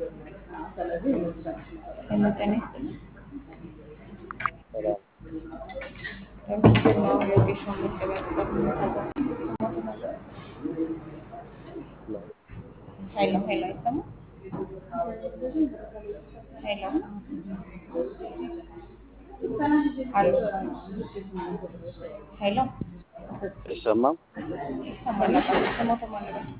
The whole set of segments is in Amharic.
ሄሎ ጤና ይስጥልኝ። ሰላም በምስጢር ነው ሎኬሽን መቀበያ ተጠቅሞ ሄሎ ሄሎ አይሰማም? ሄሎ አሎ ሄሎ አይሰማም? ይሰማል? አባ ስሞቶ ማለት ነው።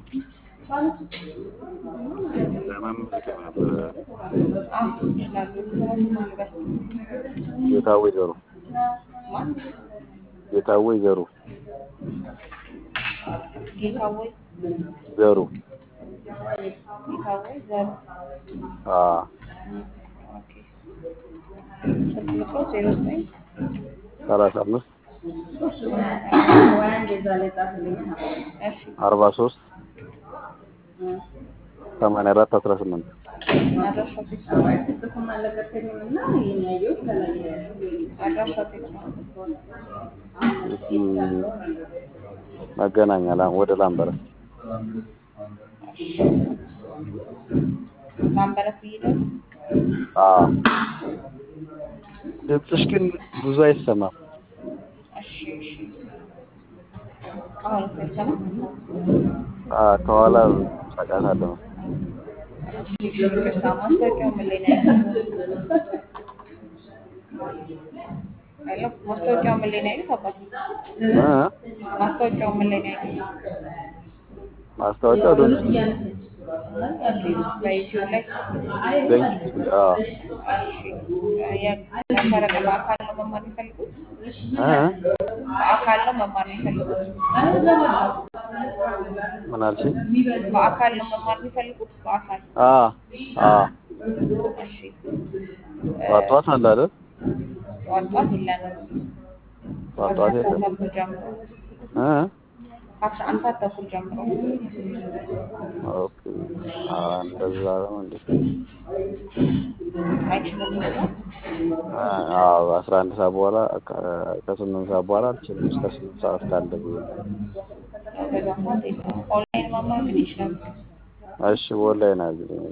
ለመመዝገብ ነበረ። አዎ ይችላሉ። ስሞቶ ማለት ነው። ጌታዊ ዘሩ ማን ጌታዊ ዘሩ ጌታወይ ዘሩ ጌታወይ ዘሩ አ ኦኬ ስልክ ቁጥሩ ዜሮ ዘጠኝ ሰላሳ አምስት እሺ አርባ ሶስት ሰማንያ አራት አስራ ስምንት አድራሻው ቴክስ ነው። አድራሻው ቴክስ ነው። እዚህ መገናኛ ላ- ወደ ላምበረት ላምበረት ብይደው አ ድምፅሽ ግን ብዙ አይሰማም። እሺ እሺ አሁን አይሰማም? አ ከኋላ ጫጫታ አለ። እሺ እሺ ይቅርታ ማስታወቂያው ምን ላይ ነው ያሉት? ሄሎ ማስታወቂያው ምን ላይ ነው ያሉት አባቴ? እ ማስታወቂያው ምን ላይ ነው ያሉት? ማስታወቂያው ዶንት በዩቲዩብ ላይ በዩቲዩብ አ እሺ የፈረቀ በአካል ነው መማር የሚፈልጉት? እ በአካል ነው መማር የሚፈልጉት? ምን አልሽኝ? በአካል ነው መማር የሚፈልጉት? በአካል አ አ እሺ ጠዋት ጠዋት አለ አይደል? ጠዋት ጠዋት የለንም ጠዋት ከአስራ ጠዋት አንድ ሰዓት የለም። ተኩል ጀምሮ እ ከአስራ አንድ ሰዓት ተኩል ጀምሮ ኦኬ አ እንደዛ ነው እንዴ? አይችሉም ነው አዎ አስራ አንድ ሰዓት በኋላ ከ- ከስምንት ሰዓት በኋላ አልችልም። እስከ ስምንት ሰዓት ካለ ብዬ ነው። በዛ ሰዓት የለም። ኦንላይን መማር ግን ይችላሉ። እሺ በኦንላይን አግኝ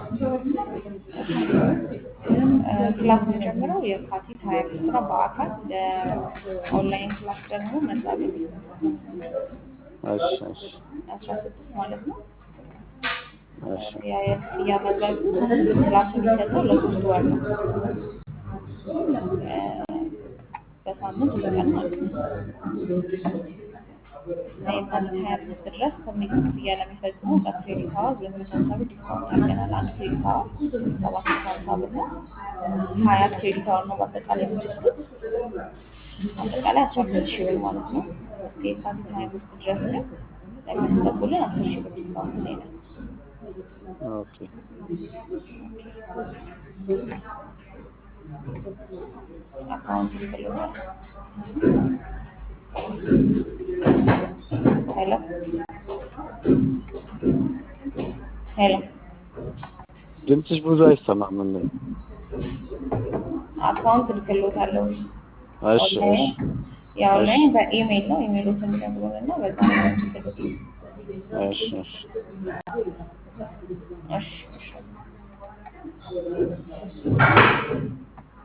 እ ክላስ የሚጀምረው የካቲት ሀያ አምስት ነው በአካል ለኦንላይን ክላስ ደግሞ መጋቢት እሺ እሺ አስራ ስድስት ማለት ነው። እሺ ያ የክፍያ መጠኑ ክላሱ የሚሰጠው ለሶስት ወር ነው። እ በሳምንት ሁለት ቀን ማለት ነው። የካቲት ሀያ አምስት ድረስ ከሚል ክፍያ ለሚፈጽሙ በክሬዲት አወር ሁለት መቶ ሀምሳ ብር ዲስካውንት አድርገናል። አንድ ክሬዲት አወር ሰባት መቶ ሀምሳ ብር ነው። ሀያ ክሬዲት አወር ነው በአጠቃላይ የምትወስዱት። አጠቃላይ አስራ ሁለት ሺህ ብር ማለት ነው። እስከ የካቲት ሀያ አምስት ድረስ ግን ለሚያስገቡልን አስር ሺህ ብር ዲስካውንት ላይ ነን። ኦኬ አካውንት ይፈልጋል። ሄሎ ሄሎ ድምፅሽ ብዙ አይሰማም። ምን አካውንት ልክሎታለሁ። እሺ እሺ ኦንላይን የኦንላይን በኢሜይል ነው። ኢሜይሎትን ይነግሩን እና በዛ ነው የምትልኩት። እሺ እሺ እሺ እሺ